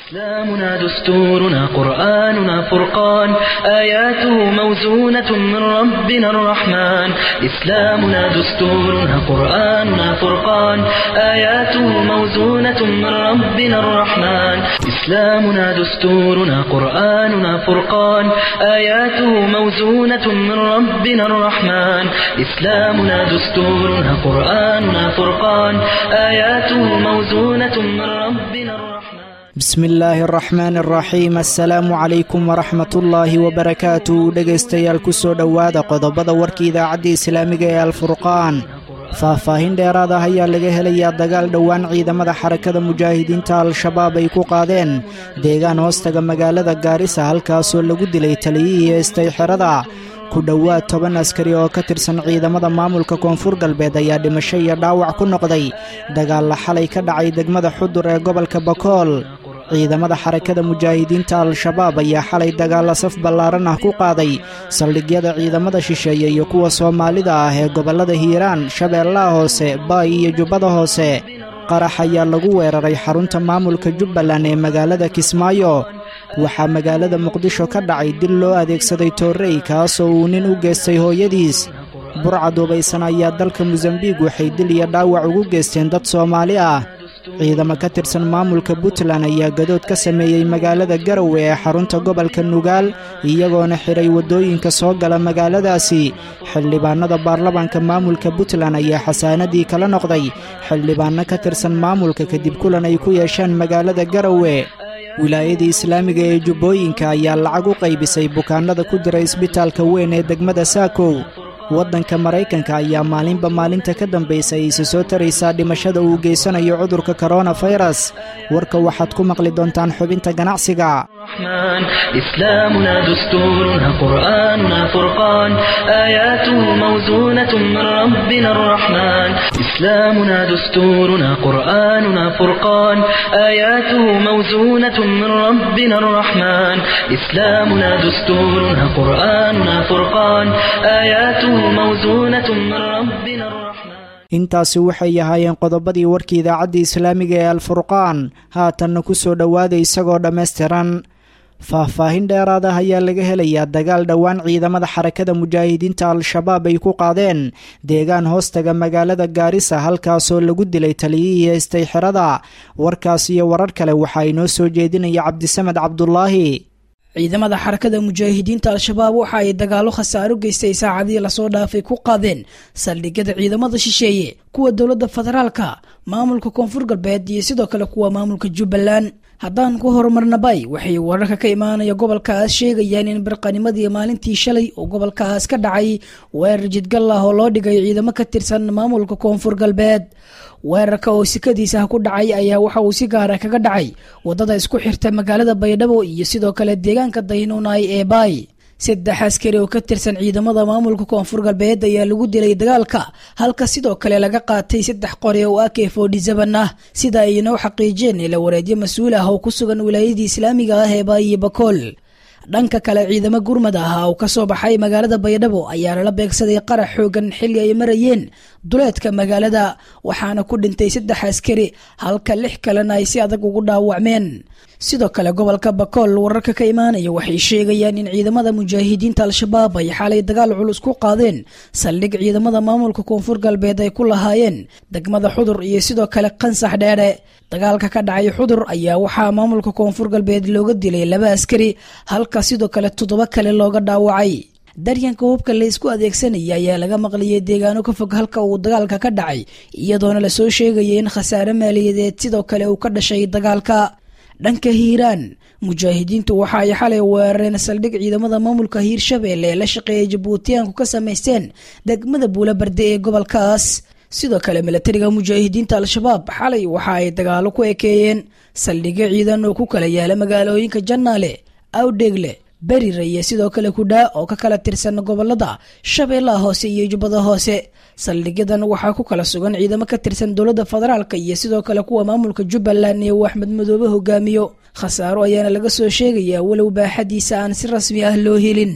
إسلامنا دستورنا قرآننا فرقان آياته موزونة من ربنا الرحمن إسلامنا دستورنا قرآننا فرقان آياته موزونة من ربنا الرحمن إسلامنا دستورنا قرآننا فرقان آياته موزونة من ربنا الرحمن إسلامنا دستورنا قرآننا فرقان آياته موزونة من ربنا الرحمن bismi illaahi araxmaani araxiim assalaamu calaykum waraxmatullaahi wabarakaatu dhegaystayaal ku soo dhowaada qodobada warka idaacadda islaamiga ee alfurqaan faahfaahin dheeraad ah ayaa laga helayaa dagaal dhowaan ciidamada xarakada mujaahidiinta al-shabaab ay ku qaadeen deegaan hoostaga magaalada gaarisa halkaasoo lagu dilay taliyihii heestay xerada ku dhowaad toban askari oo ka tirsan ciidamada maamulka koonfur galbeed ayaa dhimasho iyo dhaawac ku noqday dagaalla xalay ka dhacay degmada xudur ee gobolka bakool ciidamada xarakada mujaahidiinta al-shabaab ayaa xalay dagaalla saf ballaaran ah ku qaaday saldhigyada ciidamada shisheeye iyo kuwa soomaalida ah ee gobollada hiiraan shabeellaha hoose baay iyo jubbada hoose qarax ayaa lagu weeraray xarunta maamulka jubbaland ee magaalada kismaayo waxaa magaalada muqdisho ka dhacay dil loo adeegsaday toorrey kaasoo uu nin u geystay hooyadiis burca duubaysan ayaa dalka mosambiik waxay dil iyo dhaawac ugu geysteen dad soomaali ah ciidamo ka tirsan maamulka puntland ayaa gadood ka sameeyey magaalada garowe ee xarunta gobolka nugaal iyagoona xidhay waddooyinka soo gala magaaladaasi xildhibaanada baarlamaanka maamulka puntland ayaa xasaanadii kala noqday xildhibaanno ka tirsan maamulka kadib kulan ay ku yeesheen magaalada garowe wilaayadii islaamiga ee jubbooyinka ayaa lacag u qaybisay bukaannada ku jira isbitaalka weyn ee degmada saakow waddanka maraykanka ayaa maalinba maalinta ka dambaysa ayse soo taraysaa dhimashada uu geysanayo cudurka koronafayras warka waxaad ku maqli doontaan xubinta ganacsiga الرحمن إسلامنا دستورنا قرآننا فرقان آياته موزونة من ربنا الرحمن إسلامنا دستورنا قرآننا فرقان آياته موزونة من ربنا الرحمن إسلامنا دستورنا قرآننا فرقان آياته موزونة من ربنا الرحمن intaasi waxay ahaayeen qodobadii warka idaacadda islaamiga ee alfurqaan haatanna ku soo dhowaada isagoo dhammaystiran faahfaahin dheeraad ah ayaa laga helayaa dagaal dhowaan ciidamada xarakada mujaahidiinta al-shabaab ay ku qaadeen deegaan hoostaga magaalada gaarisa halkaasoo lagu dilay taliyihii heystay xerada warkaas iyo warar kale waxaa inoo soo jeedinaya cabdisamed cabdulaahi ciidamada xarakada mujaahidiinta al-shabaab waxa ay dagaalo khasaaro geystay saacadii lasoo dhaafay ku qaadeen saldhigyada ciidamada shisheeye kuwa dowladda federaalka maamulka koonfur galbeed iyo sidoo kale kuwa maamulka jubbaland haddaan ku horumarnabay waxay wararka ka imaanaya gobolkaas sheegayaan in barqanimadii maalintii shalay oo gobolkaas ka dhacay weerar jidgal ah oo loo dhigay ciidamo ka tirsan maamulka koonfur galbeed weerarka oo sikadiisa ku dhacay ayaa waxa uu si gaara kaga dhacay wadada isku xirta magaalada baydhabo iyo sidoo kale deegaanka daynuunay ee baay saddex askari oo ka tirsan ciidamada maamulka koonfur galbeed ayaa lagu dilay dagaalka halka sidoo kale laga qaatay saddex qori oo ak fodhisaban ah sida ay inoo xaqiijeen ila wareedyo mas-uul ah oo ku sugan wilaayadii islaamiga ah ee baay iyo bakool dhanka kale ciidamo gurmad ah oo kasoo baxay magaalada baydhabo ayaa lala beegsaday qarax xoogan xilli ay marayeen duleedka magaalada waxaana ku dhintay saddex askari halka lix kalena ay si adag ugu dhaawacmeen sidoo kale gobolka bakool wararka ka imaanaya waxay sheegayaan in ciidamada mujaahidiinta al-shabaab ay xalay dagaal culus ku qaadeen saldhig ciidamada maamulka koonfur galbeed ay ku lahaayeen degmada xudur iyo sidoo kale qansax dheere dagaalka ka dhacay xudur ayaa waxaa maamulka koonfur galbeed looga dilay laba askari halka sidoo kale toddoba kale looga dhaawacay daryanka hubka laysku adeegsanaya ayaa laga maqliyay deegaano ka fog halka uu dagaalka ka dhacay iyadoona lasoo sheegayay in khasaare maaliyadeed sidoo kale uu ka dhashay dagaalka dhanka hiiraan mujaahidiintu waxa ay xalay weerareen saldhig ciidamada maamulka hiirshabeelle ee la shaqeeyay jabuutiyaanku ka samaysteen degmada buulabarde ee gobolkaas sidoo kale milatariga mujaahidiinta al-shabaab xalay waxa ay dagaalo ku ekeeyeen saldhigyo ciidan oo ku kala yaala magaalooyinka jannaale awdheegle berire iyo sidoo kale kudhaa oo ka kala tirsan gobolada shabeellaha hoose iyo jubbada hoose saldhigyadan waxaa ku kala sugan ciidamo ka tirsan dowladda federaalka iyo sidoo kale kuwa maamulka jubbaland ee uu axmed madoobe hogaamiyo khasaaro ayaana laga soo sheegayaa walow baaxadiisa aan si rasmi ah loo helin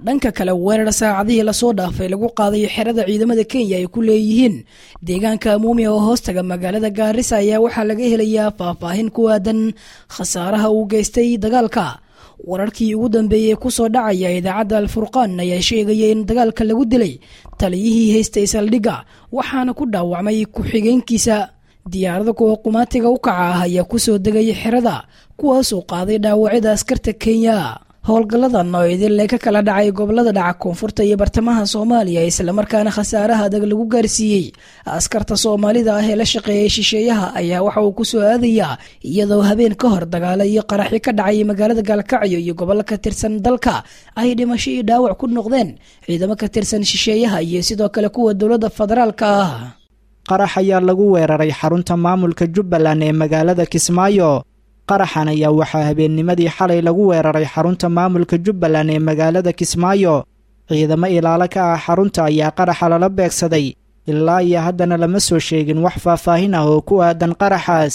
dhanka kale weerar saacadihii lasoo dhaafay lagu qaadayo xerada ciidamada kenya ay ku leeyihiin deegaanka amuumi oo hoostaga magaalada gaarisa ayaa waxaa laga helayaa faahfaahin ku aadan khasaaraha uu geystay dagaalka wararkii ugu dambeeyey kusoo dhacaya idaacadda alfurqaan ayaa sheegaya in dagaalka lagu dilay taliyihii haystay saldhigga waxaana ku dhaawacmay ku-xigeenkiisa diyaarada kuwa qumaatiga u kaca ah ayaa kusoo degaya xerada kuwaasoo qaaday dhaawacyada askarta kenya howlgalladan oo idinle ka kala dhacay gobolada dhaca koonfurta iyo bartamaha soomaaliya islamarkaana khasaaraha adag lagu gaarsiiyey askarta soomaalida ah ee la shaqeeyay shisheeyaha ayaa waxa uu kusoo aadayaa iyadoo habeen ka hor dagaalo iyo qaraxyo ka dhacay magaalada gaalkacyo iyo gobollo ka tirsan dalka ay dhimasho iyo dhaawac ku noqdeen ciidamo ka tirsan shisheeyaha iyo sidoo kale kuwa dowladda federaalka ah qarax ayaa lagu weeraray xarunta maamulka jubbaland ee magaalada kismaayo qaraxan ayaa waxaa habeennimadii xalay lagu weeraray xarunta maamulka jubbaland ee magaalada kismaayo ciidamo ilaalo ka ah xarunta ayaa qaraxa lala beegsaday ilaa iyo haddana lama soo sheegin wax faahfaahin ah oo ku aadan qaraxaas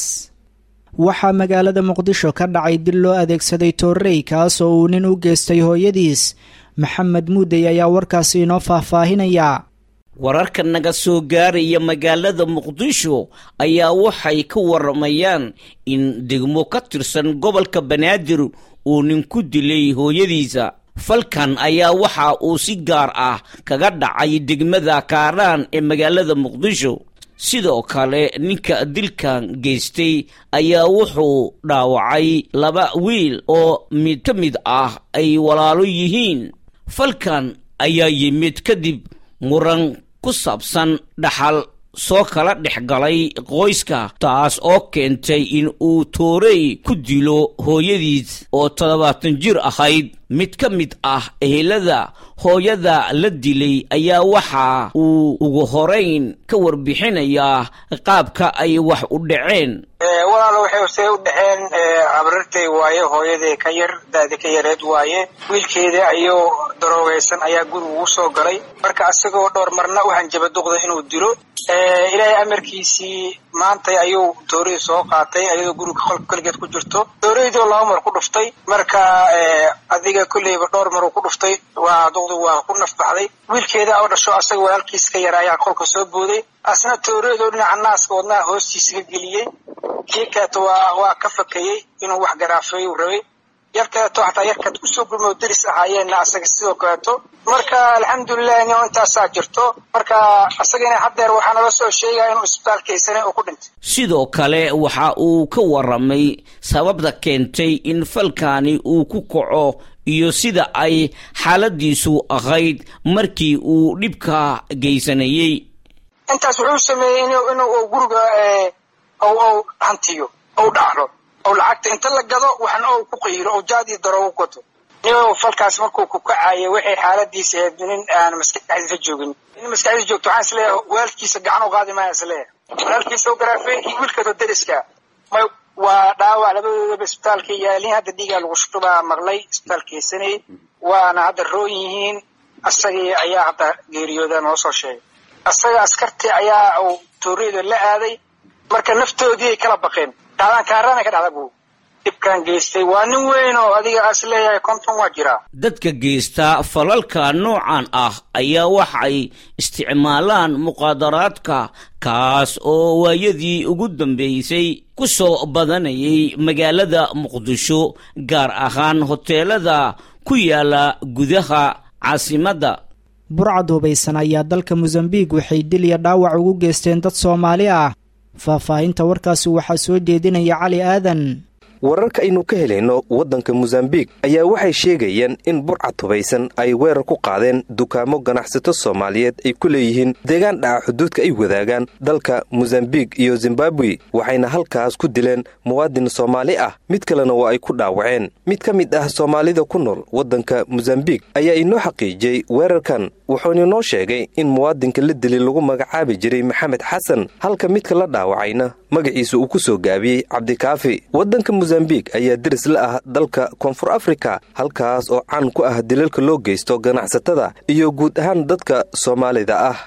waxaa magaalada muqdisho ka dhacay dil loo adeegsaday toorrey kaasoo uu nin u geystay hooyadiis maxamed muudey ayaa warkaasi inoo faahfaahinaya wararka naga soo gaaraya magaalada muqdisho ayaa waxay ka waramayaan in degmo ka tirsan gobolka banaadir uu nin ku dilay hooyadiisa falkan ayaa waxa uu si gaar ah kaga dhacay degmada kaaraan ee magaalada muqdisho sidoo kale ninka dilkan geystay ayaa wuxuu dhaawacay laba wiil oo mid ka mid ah ay walaalo yihiin falkan ayaa yimid kadib muran ku saabsan dhaxal soo kala dhex galay qoyska taas oo keentay in uu toorey ku dilo hooyadiis oo toddobaatan jir ahayd mid ka mid ah ehelada hooyada la dilay ayaa waxa uu ugu horayn ka warbixinayaa qaabka ay wax u dhaceen walaalo waxay see u dhexeen abrartay waaye hooyadee ka yar daadi ka yareed waaye wiilkeeda ayuu daroogaysan ayaa guriga ugu soo galay marka asagoo dhowr marna u hanjaba duqda inuu dilo ilaahay amarkiisii maantay ayuu tooradii soo qaatay ayadoo guriga qolka keligeed ku jirto tooradii laba mar ku dhuftay marka adiga kolleyba dhowr maruu ku dhuftay waa duqdi waa ku nafbaxday wiilkeeda oo dhasho asaga walaalkiis ka yara ayaa qolka soo booday asna tooradoo dhinaca naaska wadnaha hoostiisa ka geliyey kii kaleeto waa waa ka fakayey inuu wax garaafeeyu rabay yar kaleeto xataa yarkaad kusoo gurmo deris ahaayeenna asaga sidoo kaleeto marka alxamdulilah ino intaasaa jirto marka asagana haddeer waxaa nala soo sheegaya inuu isbitaalkaysana oo ku dhintay sidoo kale waxa uu ka waramay sababta keentay in falkaani uu ku kaco iyo sida ay xaaladiisu ahayd markii uu dhibka geysanayey intaas wuxuu sameeyey inuu guriga ou hantiyo ou dhacdo ou lacagta inta la gado waxna ou ku qayiro ou jaadii daro u gato nin falkaas markuu ku kacayo waxay xaaladiisa ahayd nin aan maskaxdiisa joogin nin maskaxdiisa joogto waxaan isleeyahay waalkiisa gacan u qaadi maaya isleeyahay walaalkiisa u garaafeen iyo wiilkato deriska may waa dhaawac labadoodaba isbitaalka yaalin hadda dhiigaa lagu shubaa maqlay isbitaalkeysanay waana hadda roon yihiin asagii ayaa hadda geeriyooda noo soo sheegay asaga askartii ayaa uu tooreyda la aaday marka naftoodii ay kala baqeen dhacdaan kaarana ka dhacda buu dhibkan geystay waa nin weyn oo adiga as leeyahay konton waa jiraa dadka geysta falalka noocan ah ayaa waxay isticmaalaan muqaadaraadka kaas oo waayadii ugu dambeysay ku soo badanayay magaalada muqdisho gaar ahaan hoteelada ku yaala gudaha caasimadda burcad hubaysan ayaa dalka mosambiik waxay dil iyo dhaawac ugu geysteen dad soomaali ah faahfaahinta warkaasi waxaa soo jeedinaya cali aadan wararka aynu ka helayno waddanka mosambiik ayaa waxay sheegayaan in burcad hubaysan ay weerar ku qaadeen dukaamo ganacsato soomaaliyeed ay ku leeyihiin deegaan dhaca xuduudka ay wadaagaan dalka mosambiik iyo zimbabwe waxayna halkaas ku dileen muwaadin soomaali ah mid kalena waa ay ku dhaawaceen mid ka mid ah soomaalida ku nool waddanka mosambiik ayaa inoo xaqiijiyey weerarkan wuxuuna inoo sheegay in muwaadinka la dili lagu magacaabi jiray maxamed xasan halka midka la dhaawacayna magaciisa uu ku soo gaabiyey cabdikaafi waddanka mosambiik ayaa deris la ah dalka koonfur afrika halkaas oo caan ku ah dilalka loo geysto ganacsatada iyo guud ahaan dadka soomaalida ah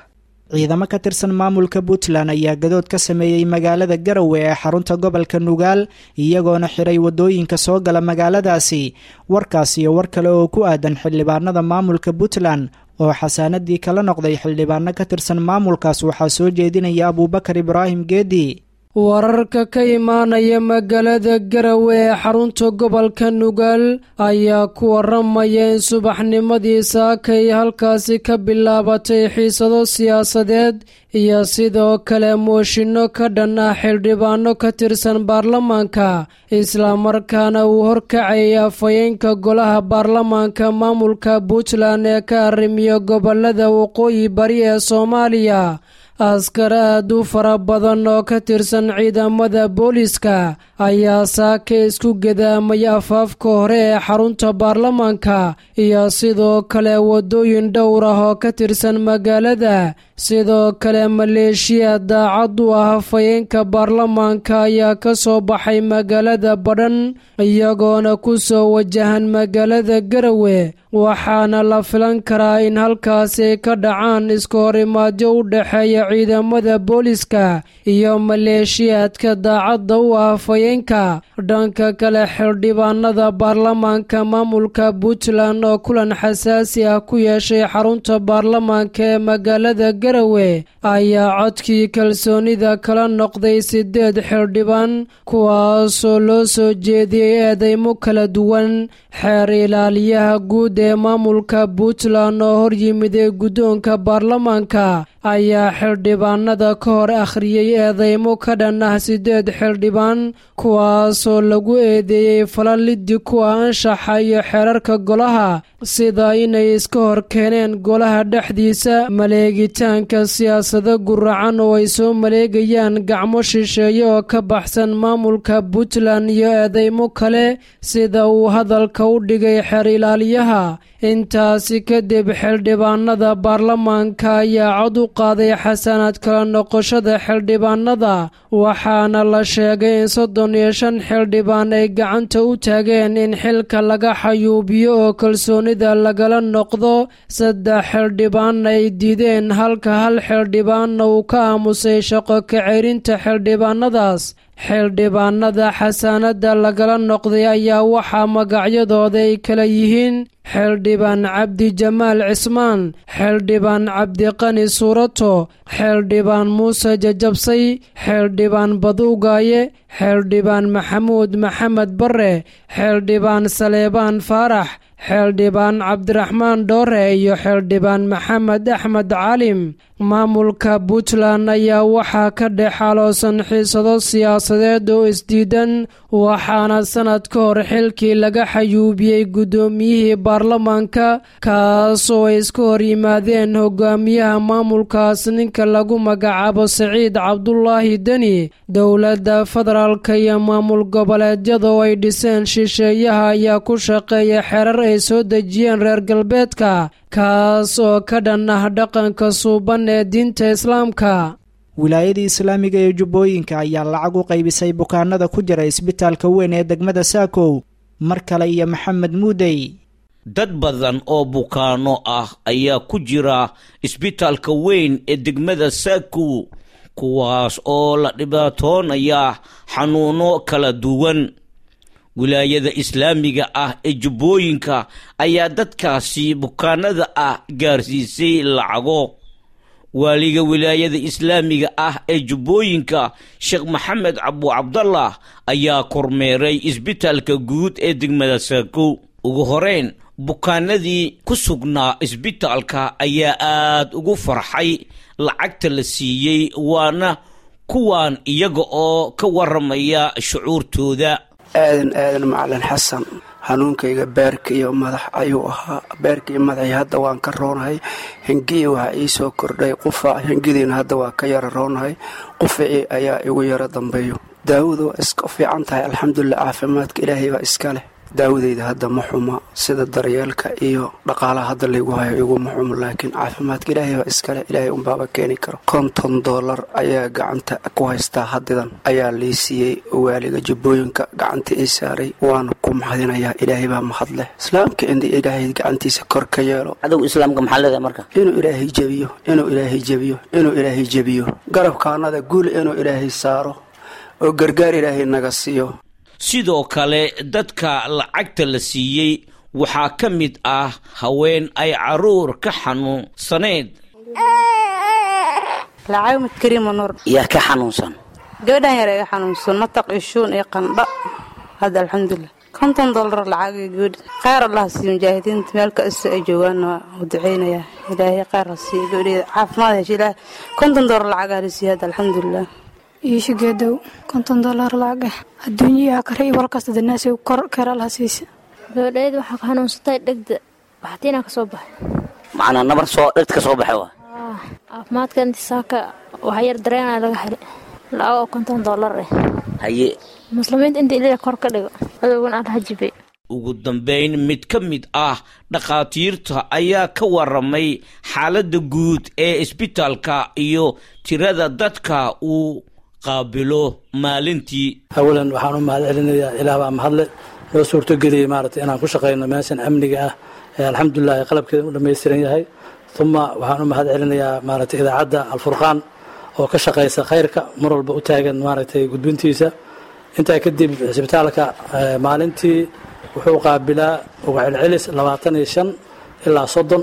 ciidamo ka tirsan maamulka puntland ayaa gadood ka sameeyey magaalada garowe ee xarunta gobolka nugaal iyagoona xiray wadooyinka soo gala magaaladaasi warkaas iyo war kale oo ku aadan xildhibaanada maamulka puntland oo xasaanadii kala noqday xildhibaano ka tirsan maamulkaas waxaa soo jeedinaya abuubakar ibraahim geedi wararka ka imaanaya magaalada garowe ee xarunta gobolka nugaal ayaa ku waramaya in subaxnimadii saakay halkaasi ka bilaabatay xiisado siyaasadeed iyo sidoo kale mooshinno ka dhan ah xildhibaano ka tirsan baarlamaanka islamarkaana uu horkacayay afhayeenka golaha baarlamaanka maamulka puntland ee ka arrimiyo gobolada waqooyi bari ee soomaaliya askar aad u fara badan oo ka tirsan ciidamada booliiska ayaa saaka isku gadaamay afaafka hore ee xarunta baarlamaanka iyo sidoo kale waddooyin dhowr ah oo ka tirsan magaalada sidoo kale maleeshiya daacad u ah hafayeenka baarlamaanka ayaa ka soo baxay magaalada badhan iyagoona ku soo wajahan magaalada garowe waxaana la filan karaa in halkaasi ka dhacaan iska horimaadyo u dhexeeya ciidamada booliiska iyo maleeshiyaadka daacadda u ah hafayeenka dhanka kale xildhibaanada baarlamaanka maamulka puntland oo kulan xasaasi ah ku yeeshay xarunta baarlamaanka ee magaalada garowe ayaa codkii kalsoonida kala noqday sideed xildhibaan kuwaasoo loo soo jeediyey eedeymo kala duwan xeer ilaaliyaha guud ee maamulka puntland oo horyimiday guddoonka baarlamaanka ayaa xildhibaanada ka hor akhriyey eedeymo ka dhan ah sideed xildhibaan kuwaasoo lagu eedeeyey falaliddi kuwa anshaxa iyo xeerarka golaha sida inay iska hor keeneen golaha dhexdiisa maleegitaanka siyaasado guracan oo ay soo maleegayaan gacmo shisheeye oo ka baxsan maamulka puntland iyo eedeymo kale sida uu hadalka u dhigay xeer ilaaliyaha intaasi kadib xildhibaanada baarlamaanka ayaa cod u qaaday xasanaad kala noqoshada xildhibaanada waxaana la sheegay in soddon iyo shan xildhibaan ay gacanta u taageen in xilka laga xayuubiyo oo kalsoonida lagala noqdo saddex xildhibaan ay diideen halka hal xildhibaanna uu ka aamusay shaqo kaceyrinta xildhibaanadaas xildhibaanada xasaanada lagala noqday ayaa waxaa magacyadooda ay kala yihiin xildhibaan cabdi jamaal cismaan xildhibaan cabdiqani suurato xildhibaan muuse jajabsay xildhibaan baduugaaye xildhibaan maxamuud maxamed bare xildhibaan saleebaan faarax xildhibaan cabdiraxmaan dhoore iyo xildhibaan maxamed axmed caalim maamulka puntland ayaa waxaa ka dhex xaaloosan xiisado siyaasadeed oo isdiidan waxaana sanad ka hor xilkii laga xayuubiyey guddoomiyihii baarlamaanka kaasoo ay iska hor yimaadeen hogaamiyaha maamulkaas ninka lagu magacaabo saciid cabdulaahi deni dowladda federaalka iyo maamul goboleedyada oo ay dhiseen shisheeyaha ayaa ku shaqeeya xerar ay soo dejiyeen reer galbeedka kaas oo ka dhan ah dhaqanka suuban ee diinta islaamka wilaayadii islaamiga ee jubbooyinka ayaa lacag u qaybisay bukaanada ku jira isbitaalka weyn ee degmada saakow mar kale iyo maxamed muudey dad badan oo bukaano ah ayaa ku jira isbitaalka weyn ee degmada saakow kuwaas oo la dhibaatoonaya xanuuno kala duwan wilaayada islaamiga ah ee jubbooyinka ayaa dadkaasi bukaanada ah gaarsiisay lacago waaliga wilaayada islaamiga ah ee jubbooyinka sheekh maxamed cabu cabdallah ayaa kormeeray isbitaalka guud ee degmada saakow ugu horeyn bukaanadii ku sugnaa isbitaalka ayaa aad ugu farxay lacagta la siiyey waana kuwan iyaga oo ka waramaya shucuurtooda aadan aadan macalin xasan hanuunkayga beerka iyo madax ayuu ahaa beerka iyo madaxii hadda waan ka roonahay hengiya waxaa ii soo kordhay qufa hengidiina hadda waa ka yara roonahay qufacii ayaa igu yaro dambeeyo daawadu waa iska fiican tahay alxamdulilah caafimaadka ilaahay baa iska leh daawadeyda hadda ma xuma sida daryeelka iyo dhaqaalaha hadda laygu hayo iguma xumo laakiin caafimaadka ilaahay baa iskale ilaahay unbaaba keeni karo konton dollar ayaa gacanta ku haystaa hadidan ayaa lii siiyey waaliga jubbooyinka gacanta ii saaray waana ku mahadinayaa ilaahay baa mahad leh islaamka in ilaahay gacantiisa kor ka yeelo cadowga islaamka maxaa leedahay marka inuu ilaahay jebiyo inuu ilaahay jebiyo inuu ilaahay jebiyo garabkaanada guul inuu ilaahay saaro oo gargaar ilaahay naga siiyo sidoo kale dadka lacagta la siiyey waxaa ka mid ah haween ay caruur ka xanuunsaneed lacaymad kariima nuur yaa ka xanuunsan gabadhan yar iga xanuunsan mataq ishuun iyo qandho hadda alxamdulilah konton dollar lacagay gabadha kheyr allah siiyo mujaahidiinta meel kasta ay joogaanna waa u duceynayaa ilaahay kheyr ha siiyo gabadheeda caafimaad hesha ilaah konton dollar lacagaa la siiyo hadda alxamdulilah iisho geedow konton dollar lacag ah adduunyaha kare iyo walkasta danaasi kor keral ha siisa gabadhayda waxaa ka xanuunsatay dhegda baxtiinaa ka soo baxay macnaa nabar soo dhegta ka soo baxay waa caafimaadka inti saaka waxa yar dareenaa laga helay lacag oo konton dollar ah haye muslimiinta inta ilaa kor ka dhigo adowgan aan hajibay ugu dambayn mid ka mid ah dhakhaatiirta ayaa ka waramay xaaladda guud ee isbitaalka iyo tirada dadka uu qaabilo maalintii awalan waxaan u mahad celinayaa ilaah baa mahadle noo suurtogeliyey maaragtay inaan ku shaqayno meeshan amniga ah ee alxamdulilah qalabkeeda u dhammaystiran yahay uma waxaan u mahad celinayaa maaragtay idaacadda alfurqaan oo ka shaqaysa khayrka mar walba u taagan maaragtay gudbintiisa intaa kadib cisbitaalka maalintii wuxuu qaabilaa uga celcelis labaatan iyo shan ilaa soddon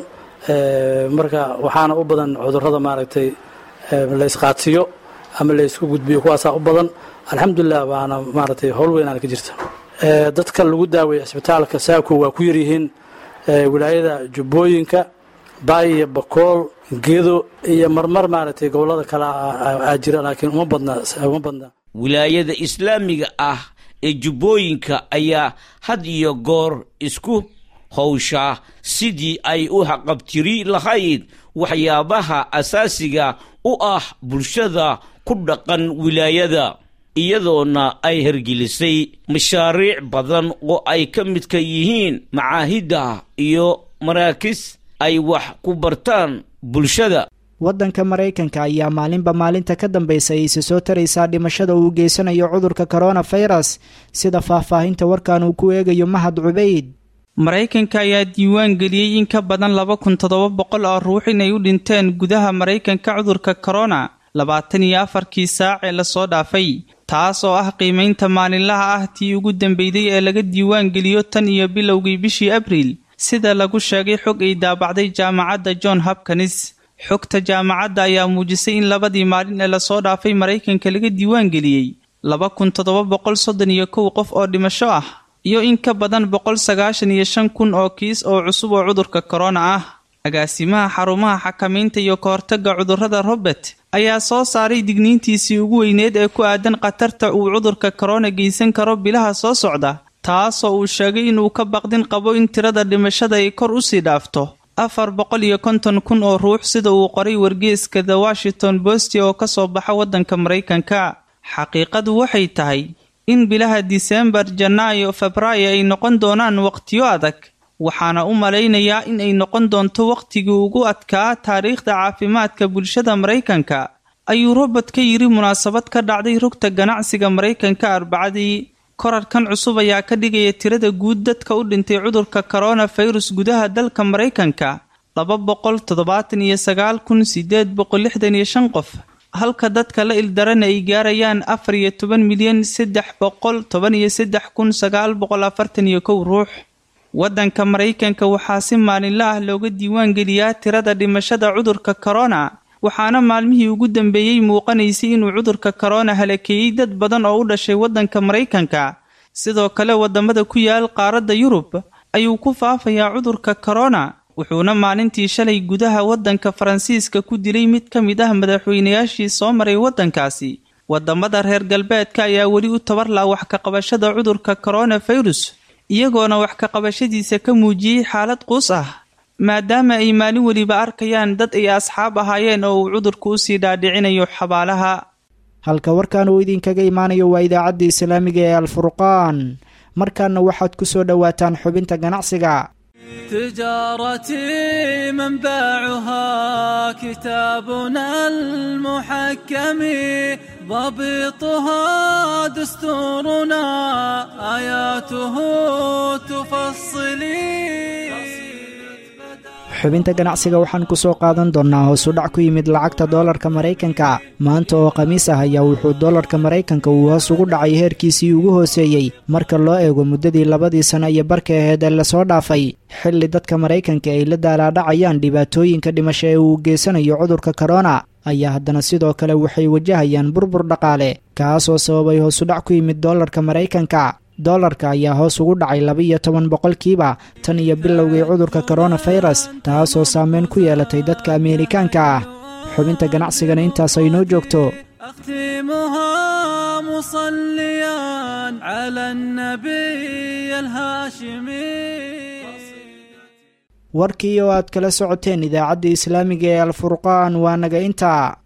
marka waxaana u badan cudurrada maaragtay la isqaadsiyo ama la isku gudbiyo kuwaasaa u badan alxamdulilah waana maaragtay howl weynaan ka jirta dadka lagu daaweeya cisbitaalka saako waa ku yaryihiin wilaayada jubbooyinka baay iyo bakool gedo iyo marmar maaragtay gobollada kale aa jira laakiin uma badna uma badna wilaayada islaamiga ah ee jubbooyinka ayaa had iyo goor isku howshaa sidii ay u haqabtiri lahayd waxyaabaha asaasiga u ah bulshada ku dhaqan wilaayada iyadoona ay hergelisay mashaariic badan oo ay ka midka yihiin macaahidda iyo maraakis ay wax ku bartaan bulshada waddanka maraykanka ayaa maalinba maalinta ka dambaysa ayse soo taraysaa dhimashada uu geysanayo cudurka koronafirus sida faahfaahinta warkan uu ku eegayo mahad cubayd maraykanka ayaa diiwaan geliyey in ka badan laba kun toddoba boqol oo ruux inay u dhinteen gudaha maraykanka cudurka korona labaatan iyo afarkii saac ee lasoo dhaafay taas oo ah qiimaynta maalinlaha ah tii ugu dambeyday ee laga diiwaan geliyo tan iyo bilowgii bishii abriil sida lagu sheegay xog ay daabacday jaamacadda john hopkins xogta jaamacadda ayaa muujisay in labadii maalin ee lasoo dhaafay maraykanka laga diiwaan geliyey laba kun toddoba boqol soddon iyo kow qof oo dhimasho ah iyo in ka badan boqol sagaashan iyo shan kun oo kiis oo cusub oo cudurka korona ah agaasimaha xarumaha xakamaynta iyo kahortagga cudurrada robert ayaa soo saaray digniintiisii ugu weyneed ee ku aadan khatarta uu cudurka korona geysan karo bilaha soo socda taasoo uu sheegay inuu ka baqdin qabo in tirada dhimashada ay kor usii dhaafto afar boqol iyo konton kun oo ruux sida uu qoray wargeeska the washington post oo ka soo baxa waddanka maraykanka xaqiiqadu waxay tahay in bilaha disembar janaayo febraayo ay noqon doonaan waqtiyo adag waxaana u malaynayaa in ay noqon doonto wakhtigii ugu adkaa taariikhda caafimaadka bulshada maraykanka ayuu robert ka yidhi munaasabad ka dhacday rugta ganacsiga maraykanka arbacadii korarkan cusub ayaa ka dhigaya tirada guud dadka u dhintay cudurka koronafirus gudaha dalka maraykanka laba boqol toddobaatan iyo sagaal kun sideed boqol lixdan iyo shan qof halka dadka la ildarana ay gaarayaan afar iyo toban milyan saddex boqol toban iyo saddex kun sagaal boqol afartan iyo kow ruux waddanka maraykanka waxaa si maalinla ah looga diiwaan geliyaa tirada dhimashada cudurka korona waxaana maalmihii ugu dambeeyey muuqanaysay inuu cudurka korona halakeeyey dad badan oo u dhashay waddanka maraykanka sidoo kale waddamada ku yaal qaaradda yurub ayuu ku faafayaa cudurka korona wuxuuna maalintii shalay gudaha waddanka faransiiska ku dilay mid ka mid ah madaxweynayaashii soo maray waddankaasi waddamada reer galbeedka ayaa weli u tabarlaa wax ka qabashada cudurka koronafirus iyagoona wax ka qabashadiisa ka muujiyey xaalad quus ah maadaama ay maalin weliba arkayaan dad ay asxaab ahaayeen oo uu cudurku usii dhaadhicinayo xabaalaha halka warkan uu idinkaga imaanayo waa idaacadda islaamiga ee alfurqaan markaana waxaad ku soo dhowaataan xubinta ganacsiga تجارتي منبعها كتابنا المحكم ضبطها دستورنا آياته تفصلي xubinta ganacsiga waxaan ku soo qaadan doonnaa hoos u dhac ku yimid lacagta doolarka maraykanka maanta oo khamiis ah ayaa wuxuu doolarka maraykanka uu hoos ugu dhacay heerkiisii ugu hooseeyey marka loo eego muddadii labadii sano iyo barka aheed ee lasoo dhaafay xilli dadka maraykanka ay la daalaadhacayaan dhibaatooyinka dhimasho ee uu geysanayo cudurka korona ayaa haddana sidoo kale waxay wajahayaan burbur dhaqaale kaasoo sababay hoos u dhac ku yimid doolarka maraykanka doolarka ayaa hoos ugu dhacay laba-iyo toban boqolkiiba tan iyo bilowgii cudurka koronafirus taasoo saameyn ku yeelatay dadka ameerikaanka ah xubinta ganacsigana intaas ay noo joogto أختمها مصليا على النبي الهاشمي warkii oo aad kala socoteen idaacadda islaamiga ee alfurqaan waa naga intaa